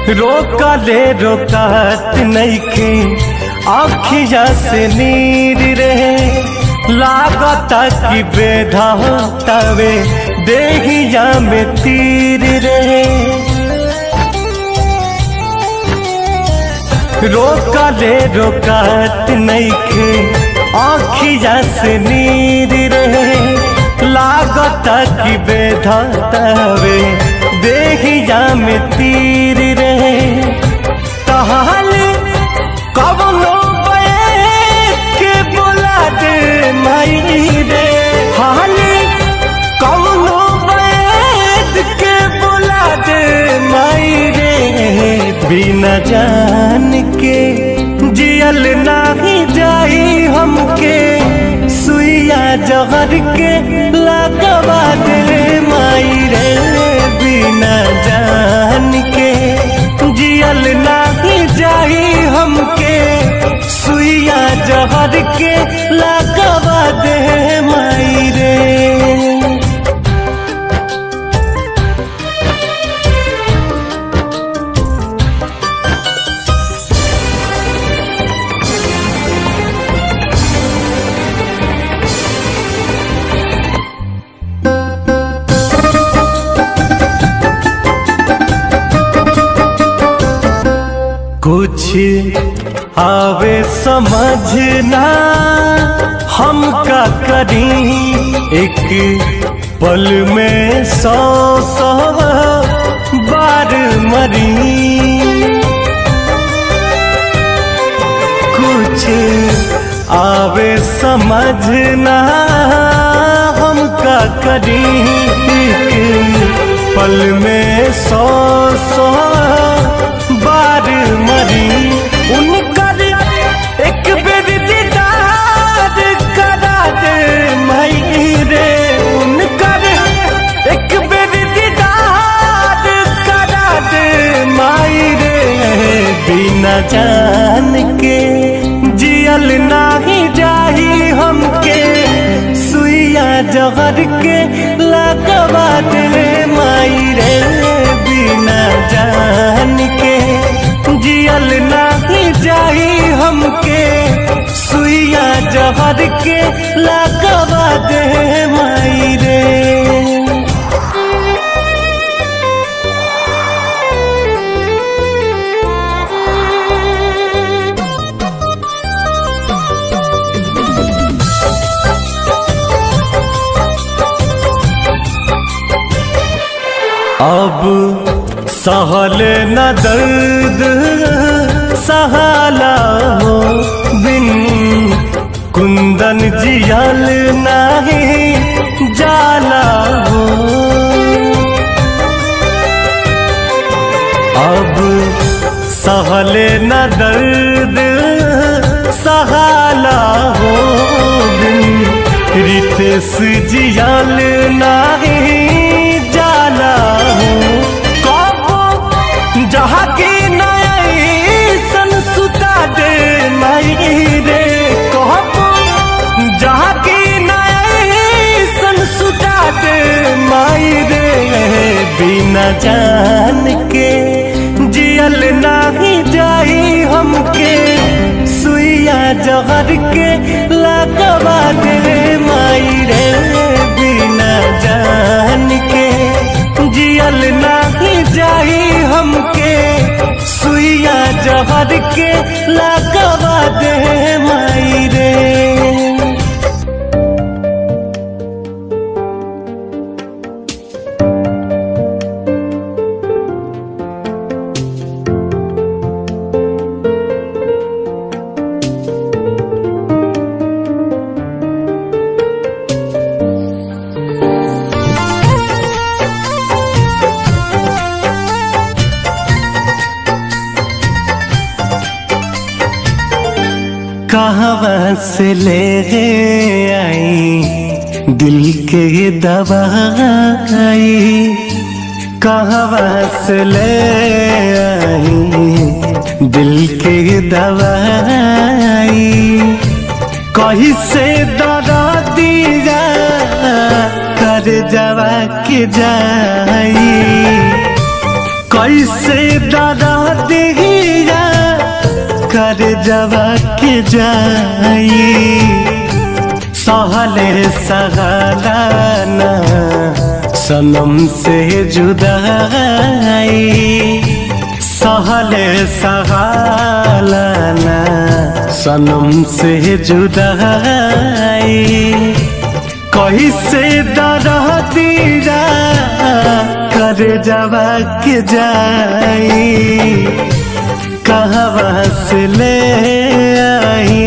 रोकले रोकात नईखे आखिया से नीर रहे लागता कि बेधा तवे देहिया में तीर रहे रोकले रोकात नईखे आखिया से नीर रहे लागता कि बेधा तवे देहिया में तीर रहे तहाल कवनो के बोला दे माई रे हाल कवनो के बोला दे माई रे बिना जान के जियल नाही जाई हमके सुइया जहर के लगवा दे माई रे बिना जान के जियल नाही जाई हमके सुइया जहर के लगवा दे माई रे कुछ आवे समझना हम का करी एक पल में सौ सौ बार मरी कुछ आवे समझना हम का करी एक पल में सौ सौ बार मरी उनकर एक बेर दीदार करा दे मई रे उनकर एक बेर दीदार करा दे माई रे बिना जान के जियल नाही जाही हमके सुइया जहर के लगवा दे माई रे बिना जान के जियल नाही जाही हमके सुइया जहर के लगवा दे माई रे अब सहल न दर्द सहाला हो बिन कुंदन जियल नहीं जाला हो अब सहल न दर्द सहाला हो बिन रितेश जियल नहीं जाला हो कबो जहाँ की नई सन सुता दे माई रे कबो जहाँ की नई सन सुता दे माई रे बिना जान के जियल नाही जाई हमके सुइया जहर के लगवा दे माई रे बिना जान के जियल नाही जाई हमके सुइया जहर के लगवा दे माई रे कहाँ से ले आई दिल के दवाई कहाँ से ले आई दिल के दवाई कहीं से दरा दिया कर जवा के जाई कैसे दादा दिया कर जवा के जाई सहले सहलाना सनम से जुदाई सहले सहलाना सनम से जुदाई कैसे दरह दीरा कर जवा के जाई कहवा से ले आई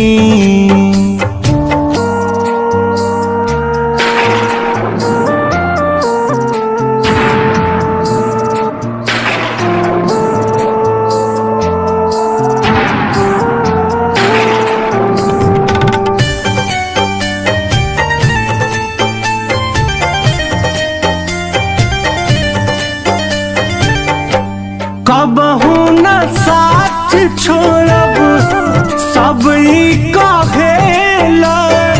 कबहू न साथ छोड़ब सब ई कहेला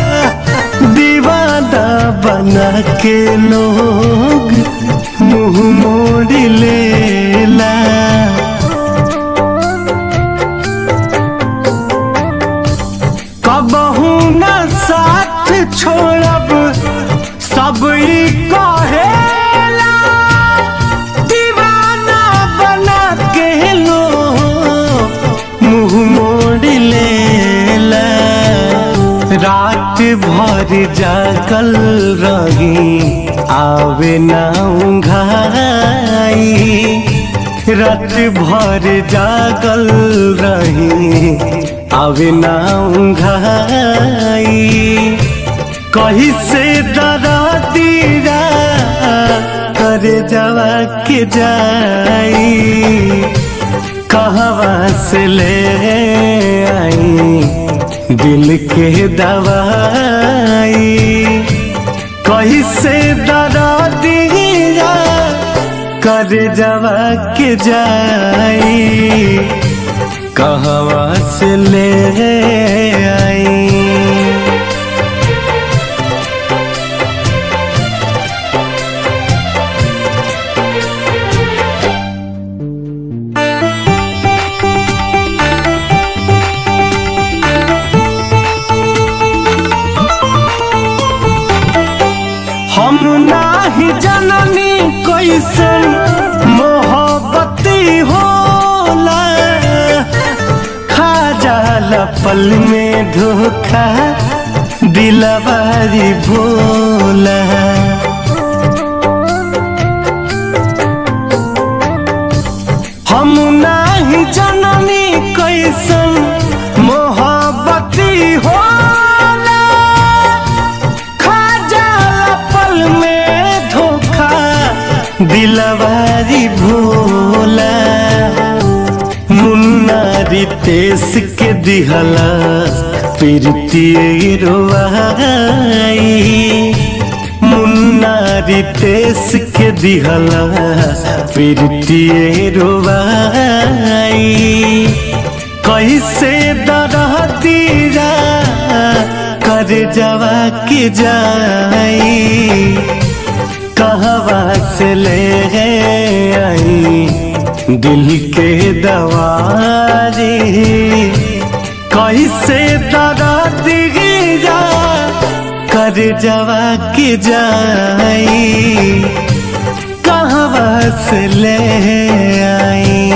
दीवाना बना के लोग मुंह मोड़ लेला कबहू न साथ छोड़ब सब ई कहेला दीवाना बना के लो मुंह मोड़ लेला रात भर जागल रही आवे ना उंघाई रात भर जागल रही आवे ना उंघाई कही से दरा दीरा करे जवा के जाई कहवा से ले आई दिल के दवाई कही से दरा दीरा करे जवा के जाई कहवा से ले आई हम नाही जननी कैसन मोहब्बती होला खा जाला पल में धोखा दिलवारी भोला हम नाही जननी कैसन मोहब्बती होला खा जाला पल में धोखा दिलवारी भोला मुन्ना रितेश के दिहला प्रीति रोवाई मुन्ना रितेश के दिहला प्रीति रोवाई कैसे दरह तीरा कर जवा के जाई कहवा से ले आई दिल के दवारी कैसे दरा दिया कर जवा के जाई कहवा से ले आई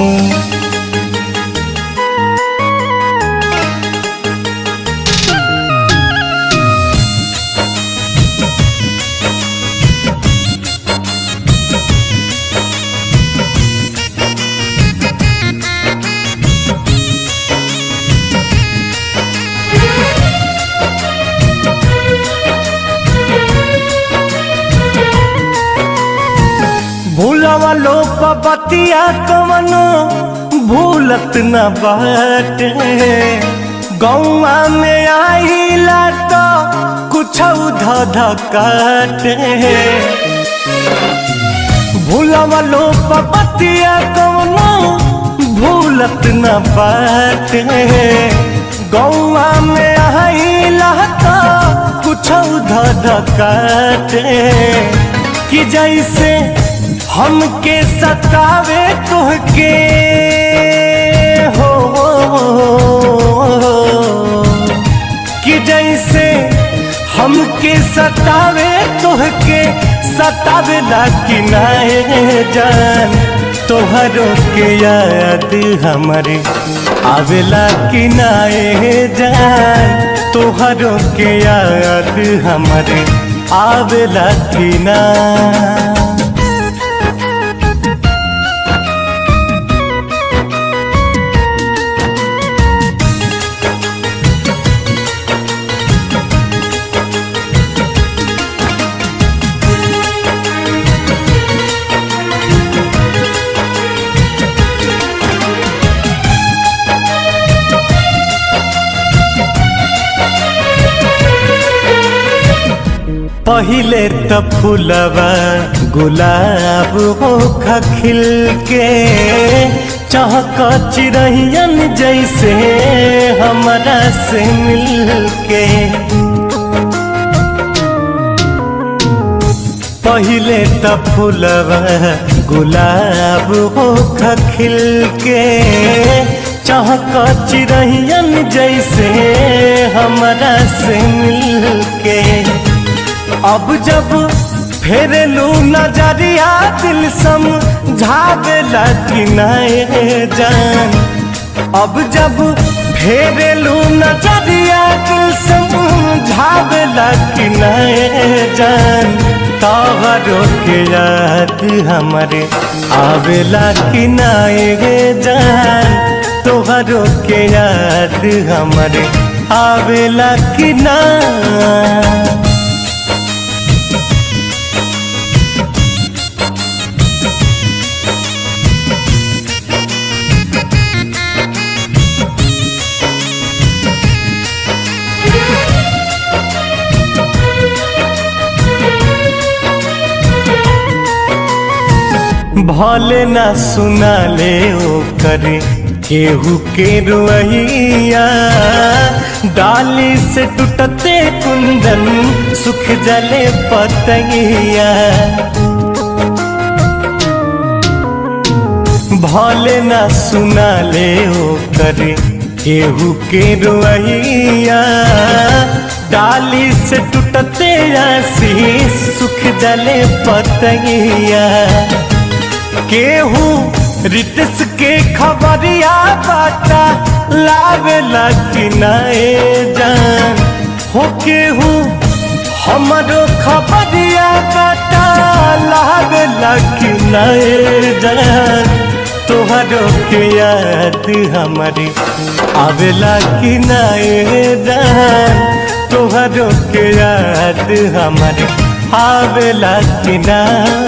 भूलवा लो बतिया कवनो भूलत न बाटे गौवा में आईला तो कुछ ध काटे भूलवा लो बतिया कवनो भूलत न बाटे गौवा में आईला तो कुछ ध काटे कि जैसे हमके सतावे तुहके हो कि जैसे हमके सतावे तुहके सतावे ला कि नाए जान तोहरों के याद हमारे आवेला कि नाए जान तोहरों के याद हमारे आवेला कि ना पहिले त फूलवा गुलाब हो खिल के चहक चिड़ैयन जैसे हमरा से मिल के पहिले त फूलवा गुलाब हो खिल के चहक चिड़ैयन जैसे हमरा से मिल के अब जब फेरलू नजरिया दिल समझावेला कि नए जान अब जब फेरलू नजरिया दिल समझावेला कि नए जान तोहरों के याद हमारे आवेला कि नए जान तोहरों के याद हमारे आवेला कि ना भले ना सुना ले ओ करे केहू के रुइया डाली से टूटते कुंदन सुख जले पतैया भले ना सुना ले ओ करे केहू के रुइया डाली से टूटते आशीष सुख जले पतैया केहू रितस के खबरिया बाटा लावेला कि नए जान हो केहू हमरो खबरिया बाटा लावेला कि नए जान तोहरो के याद हमारी आवेला कि नए जान तोहरो के याद हमारी आवेला कि ना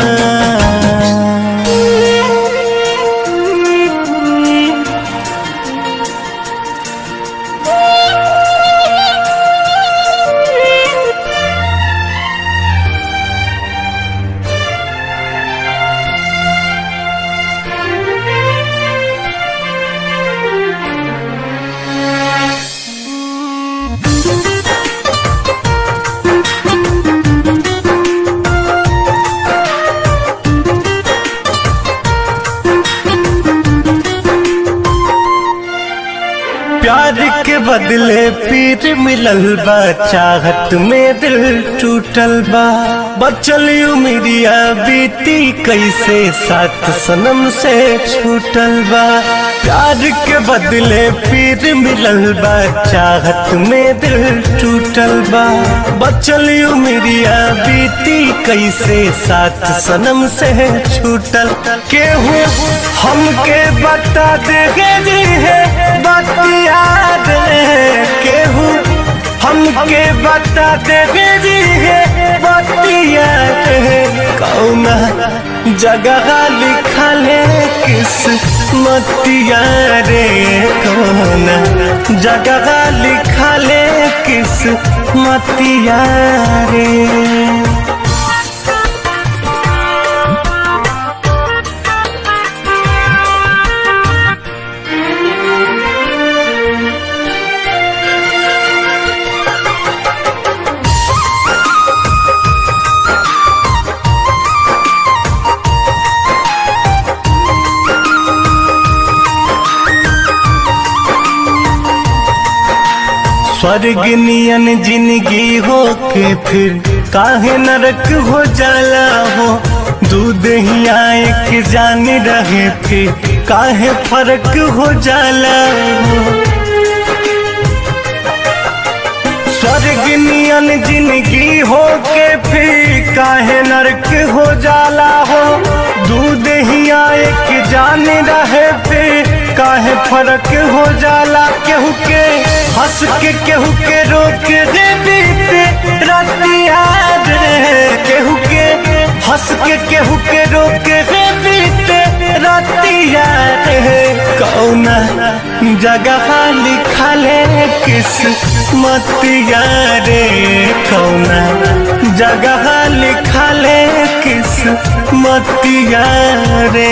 प्यार के बदले पीर मिलल बा चाहत में दिल टूटल बा बचल उमिरिया बीती कैसे साथ सनम से छूटल बा प्यार के बदले पीर मिलल बा चाहत में दिल टूटल बा बचल उमिरिया बीती कैसे साथ सनम से छूटल केहू हमके बता देगे जी है बतिया दे केहू हमके बता देगे जी है बतिया दे कौना जगह लिखल है किस मतिया रे कौना जगह लिखल है किस मतिया रे स्वर्ग नियन जिंदगी हो के फिर काहे नरक हो जाला हो दूध ही आए के जान रहे फिर काहे फर्क हो जाला हो स्वर्ग नियन जिंदगी हो के फिर काहे नरक हो जाला हो दूध ही आए के जान रहे फिर काहे फर्क हो जाला केहू के हंस के केहू के रोक दे बीते रतिया रे केहू के हंस के केहू के रोक दे बीते रतिया रे कौना जगह लिखले किस मतिया रे कौना जगह लिखले किस मतिया रे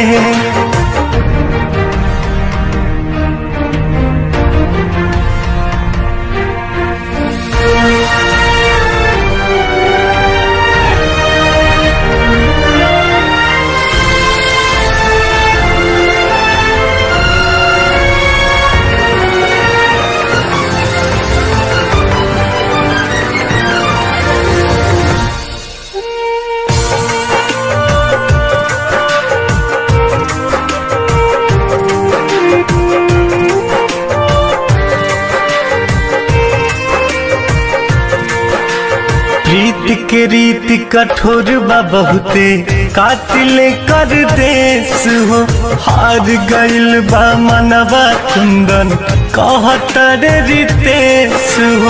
प्रीत के रीत कठोर बा बहुते कातिल कर देश हो हार गइल बा मनवा कुंदन कहतर रितेश हो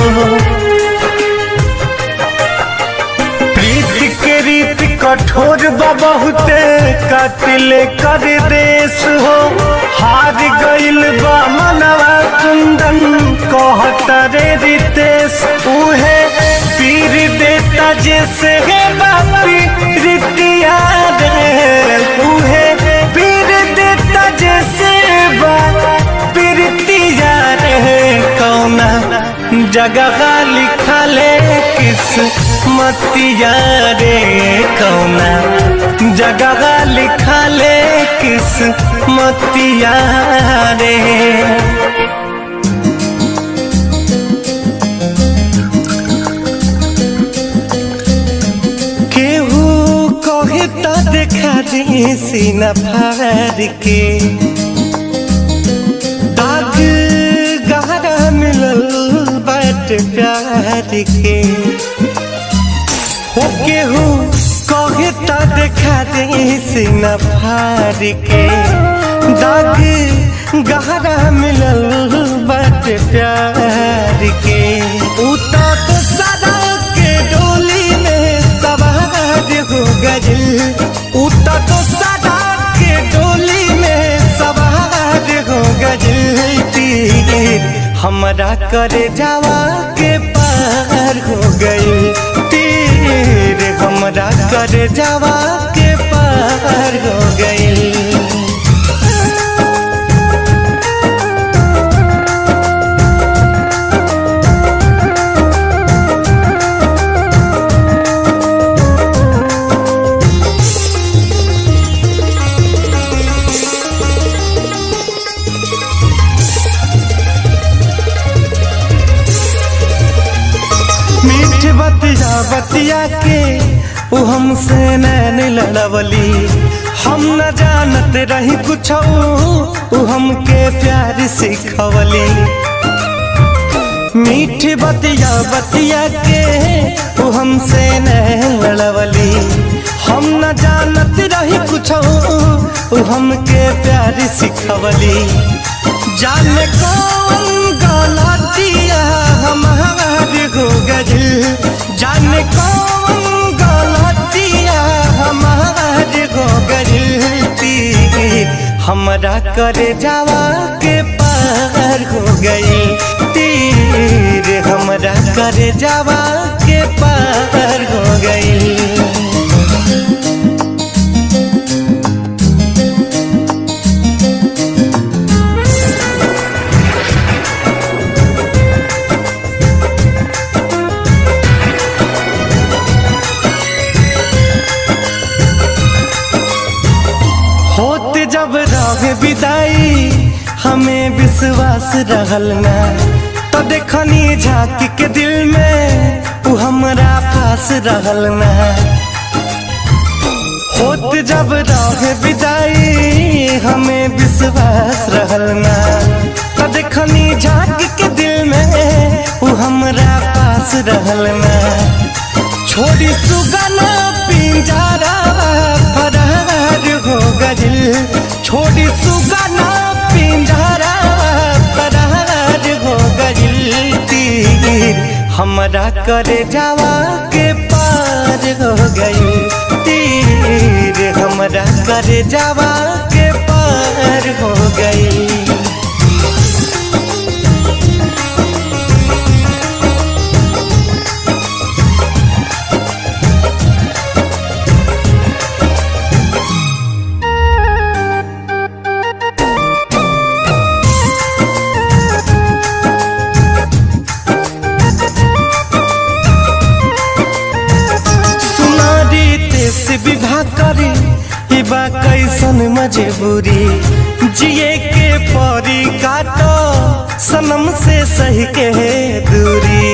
प्रीत के रीत कठोर बा बहुते कातिल कर देश हो हार गइल बा मनवा कुंदन कहतर रितेश उहे पीर देता जैसे है बापी रितिया रे उहे पीर देता जैसे बापी रितिया रे कौना जगह लिखले किस मतिया रे कौना जगह लिखले किस मतिया रे केहू कहे तो देखा दी सीना फाड़ के दाग गहरा मिलल बाट प्यार के हो केहू कहे तो देखा दी सीना फाड़ के दाग गहरा मिलल बाट प्यार के उता तो सदा के डोली में सवार हो गइल उता तो सदा के डोली में सवार हो गइल तीर हमरा करे जावा के पार हो गइल तीर हमरा करे जावा के पार हो गइल मीठ बतिया बतिया के उ हमसे नैन लड़वली हम न जानत रही कुछ उ हमके प्यार सिखवली मीठ बतिया बतिया के उ हमसे नैन लड़वली हम न जानत रही कुछ उ हमके प्यार सिखवली जाने कौन गलतिया हमार हो गइल जाने कौन गलतिया हमार हो गइल तीर हमरा करे जावा के पार हो गई तीर हमरा करे जावा के पार हो गई होते जब रहे विदाई हमें विश्वास रहल ना तो देखनी झांकी के दिल में उ हमरा पास रहल ना होत जब रहे विदाई हमें विश्वास रहल ना तो देखनी झांकी के दिल में उ हमरा पास रहल ना छोड़ी सुगना पिंजरा फरार हो गइल छोड़ी सुगना पिंजरा फरार हो गइल तीर हमरा करे जावा के पार हो गइल तीर हमरा करे जावा के पार हो गइल सुनारी तेस विवाह करी ई बा कैसन मजबूरी जिए के परी काटो सनम से सही के दूरी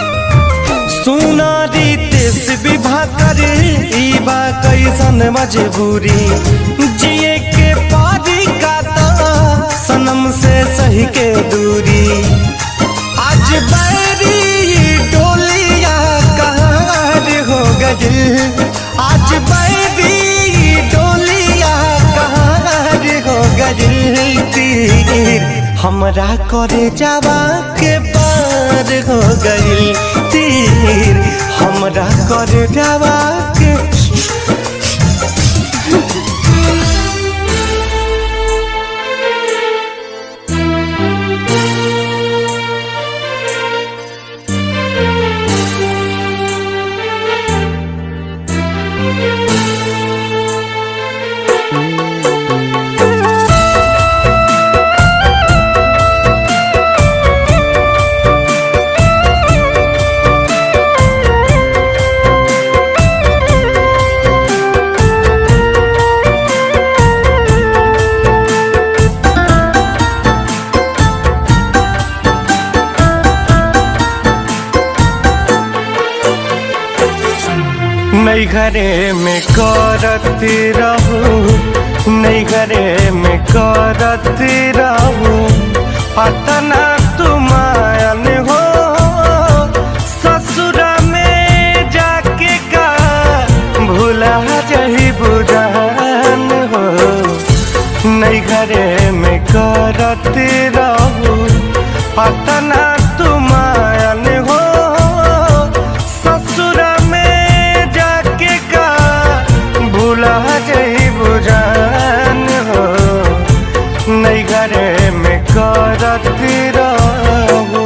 सुनारी तेस विवाह करी ई बा कैसन मजबूरी जिए के परी काटो सनम से सही के दूरी आज बैरी डोलिया कहार हो गइल आज बैरी डोलिया कहार हो गइल तीर हमरा करे जावा के पार हो गइल तीर हमरा करे जावा के नहीं घरे में करती रहू नहीं घरे में करती रहू पतना तुमायन हो ससुर में जाके का भूला जही बुझान हो नहीं घरे में करती रहू पतना तुमायन हो ससुर में जाके का भूला जही बुझान हो नहीं घरे में करती रहू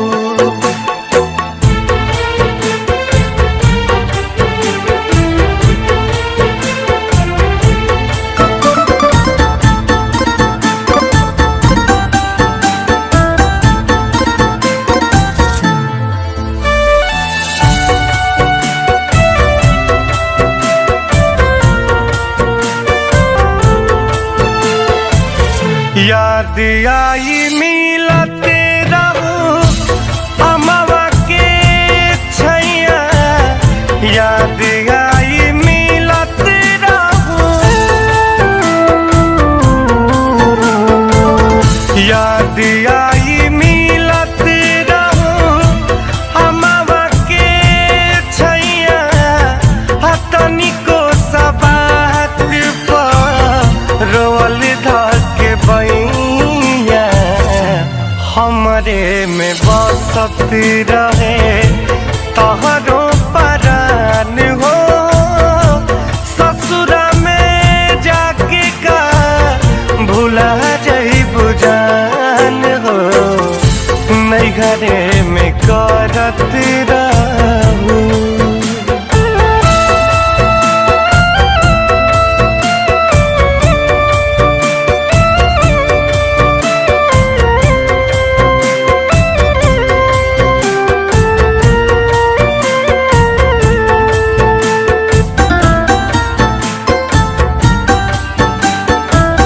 याद आई मिलत रहू अमवा के छैया याद आई मिलत रहू याद आई मिलत रहू अमवा के छैया हतनिको सबात पर रोल धक बैया हमरे में बसत रहे तहरो परान हो ससुर में जाके का भूला जही बुझान हो नहीं घरे में करत रहू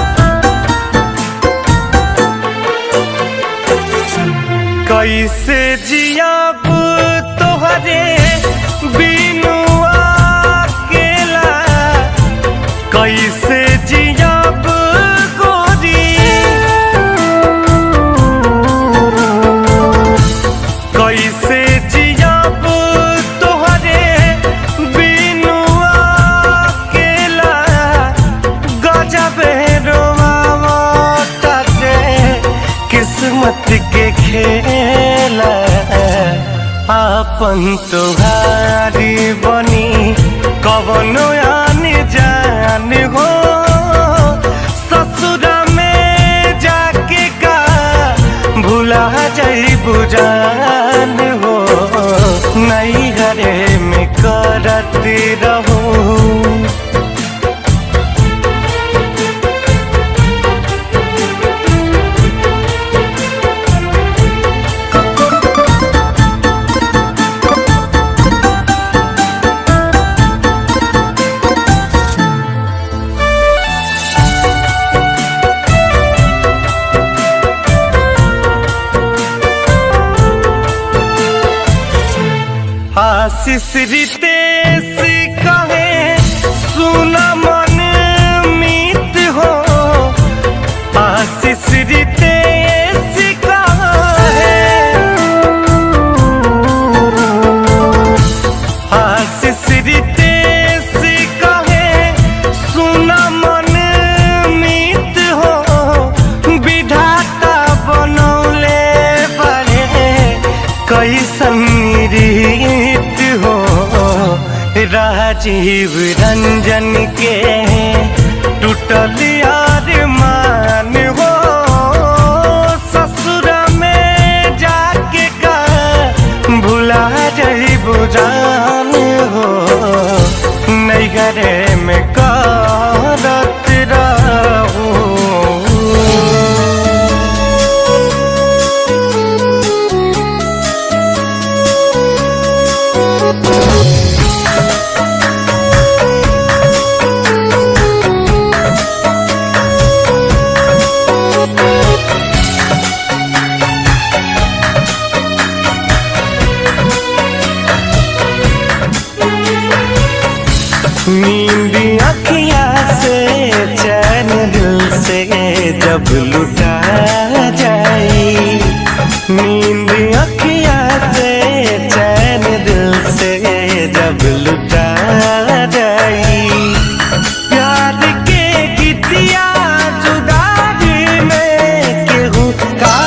कैसे जियब तोहरे बिनु अकेला कैसे जियब गोरी कैसे जियब तोहरे बिनु अकेला गजबे रोमावता रे किस्मत के खेला आपन तुहारी बनी कवनो आन जान हो ससुर में जाके का भुला जाई बुझान हो नहीं घरे में करत रहूं आशीष रितेश कहे सुन मन मीत हो आशीष रितेश कहे आशीष रितेश कहे सुन मन मीत हो विधाता बनौले बड़े कैसन रीत हो राजीव रंजन के टूटल यार मान हो ससुर में जाके का भुला जाई बुझान हो नैगरे में करत रहूं नींद अखिया से चैन दिल से जब लुटा जाई नींद अखिया से चैन दिल से जब लुटा जाई प्यार के गीतिया जुदाई में केहू का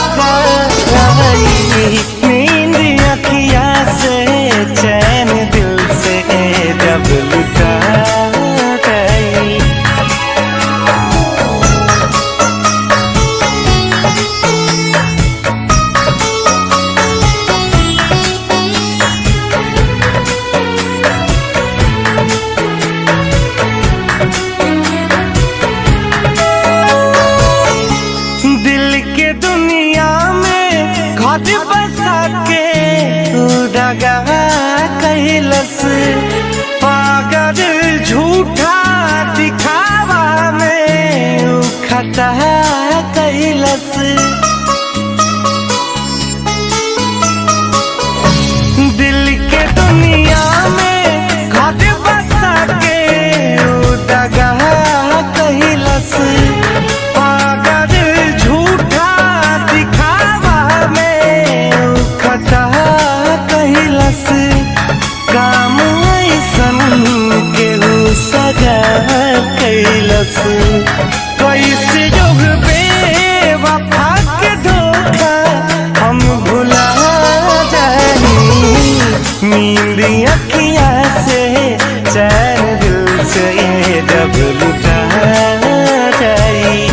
गाई नींद अखिया से चैन दिल से जब लुटा गई दिल के दुनिया में घर बसा के तू दगा कैलस पागल झूठा दिखावा में ऊ खता कैलस दिल के दुनिया में घर बसा के ऊ दगा कैलस पागल झूठा दिखावा में ऊ खता कैलस काम ऐसन केहू सजा कैलस कैसे योग बेवफा के धोखा हम भुला जानी नींद अखिया से चैन दिल से जब लुटा जाई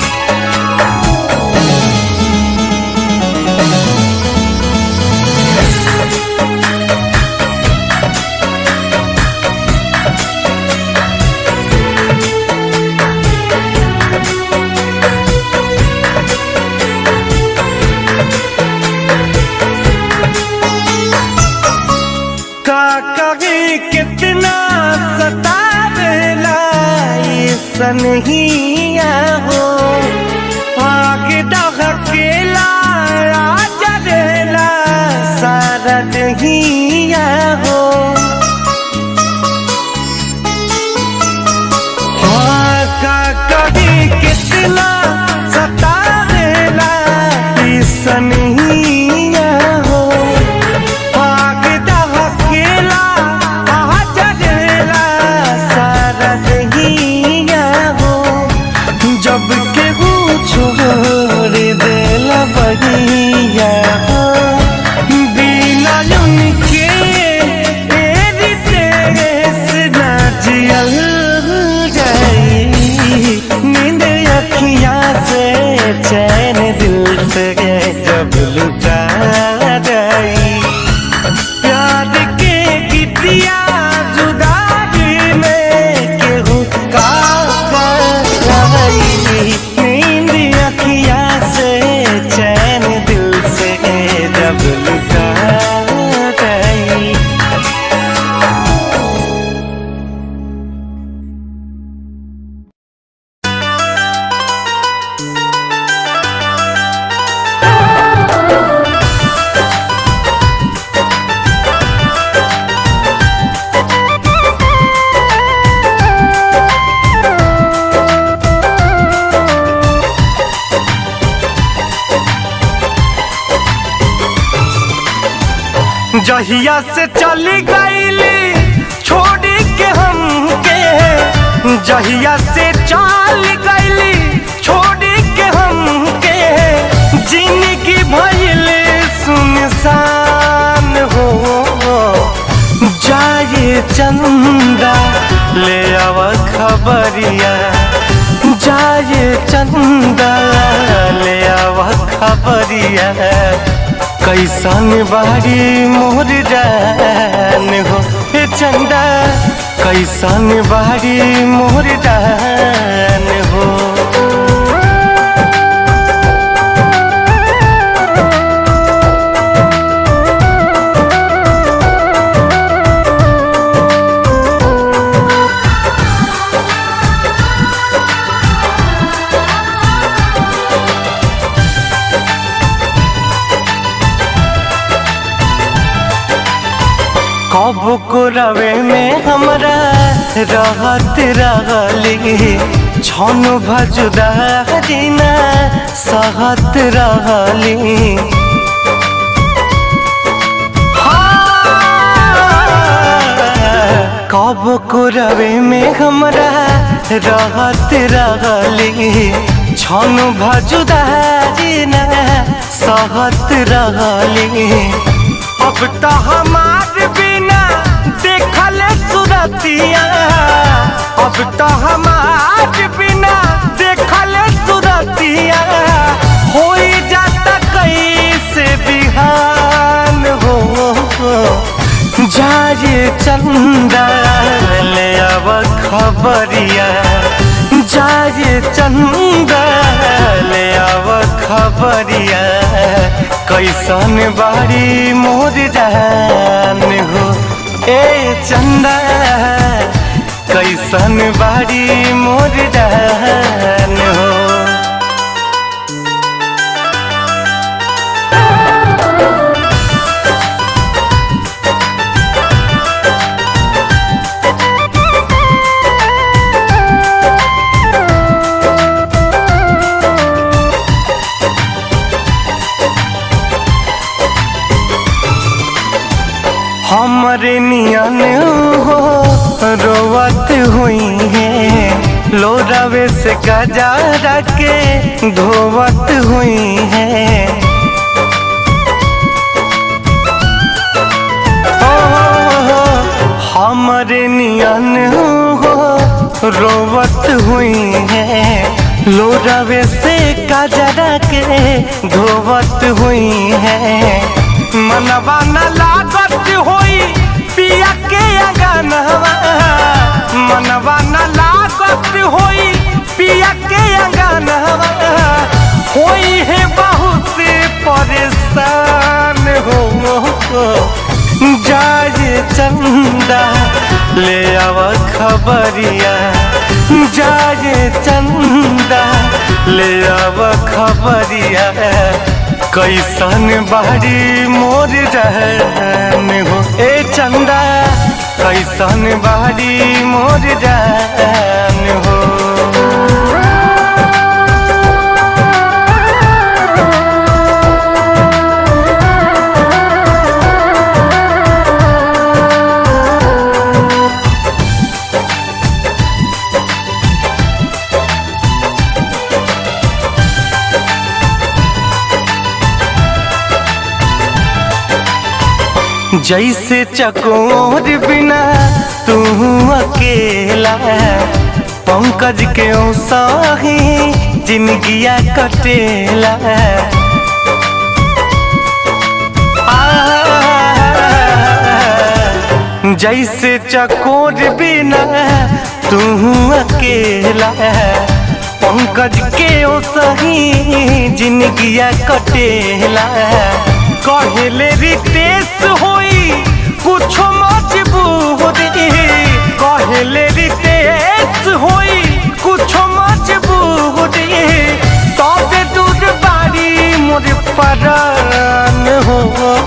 का कहे कितना सतावेला ये सनहिया हो आगे डहकेला आ जरेला दहिया हो हाँ, का कभी कितना सतावेला ई सनहिया हो आग दहकेला आ जलेला सारा दहिया हो जब केहू छोड़ देला बहिया हो बिना उनके तेरी तेस ना जियल जाई नींद अखियाँ से चैन दिल से जब लुटा जाई प्यार के गीतिया जुदाई में केहू का कराई नींद अखिया से चैन दिल से जब लुटा गई जहिया से चली गईली छोड़ी के हमके जहिया से चल गईली छोड़ी के हमके जिंदगी भइल सुनसान हो जाए चंदा ले आव खबरिया जाए चंदा ले आव खबरिया कैसन बारी मोर जान हो हे चंदा कैसन बारी मोर जान हो कब को रवे में हमरा रहत रहली छन भजुदा दिना सहत रहली कब को रवे में हमरा रहत रहली छन भजुदा दिना सहत रहली अब तो हमार बिना देखल सुरतिया अब तो हमार बिना देखल सुरतिया हो जाता कैसे बिहान हो जाए चंदा ले अब खबरिया जाए चंदा ले अब खबरिया कैसन बारी मोर जान हो ए चंदा कैसन बारी मोर जान हो हमरे नियन हो रोवत हुई है लोरावे से गजा के धोवत हुई है ओ, हमरे नियन हो रोवत हुई है लोरावे से गजरा के धोवत हुई है मनवा न लागत होई पिया के अंगनवा मनवा न लागत होई पिया के अंगनवा होई है बहुत परेशान हो जाए चंदा ले आव खबरिया जाए चंदा ले आव खबरिया कैसन बाड़ी मोर रहन हो ए चंदा कैसन बाड़ी मोर रहन हो जैसे चकोर बिना तू अकेला पंकज के साही जिंदगिया कटेला आ, जैसे चकोर बिना तू अकेला पंकज के सही जिंदगिया कटेला कहले रितेश होई कुछ मजबूरी कहले रितेश होई कुछ मजबूरी तबे दूर बारी मोर परान हो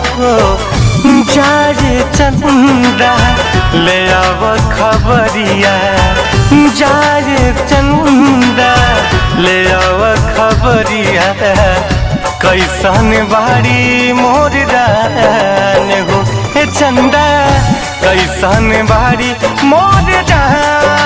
जारे चंदा ले आव खबरिया जारे चंदा ले आव खबरिया कैसन बाड़ी मोर रान हो हे चंदा कैसन बाड़ी मोर रान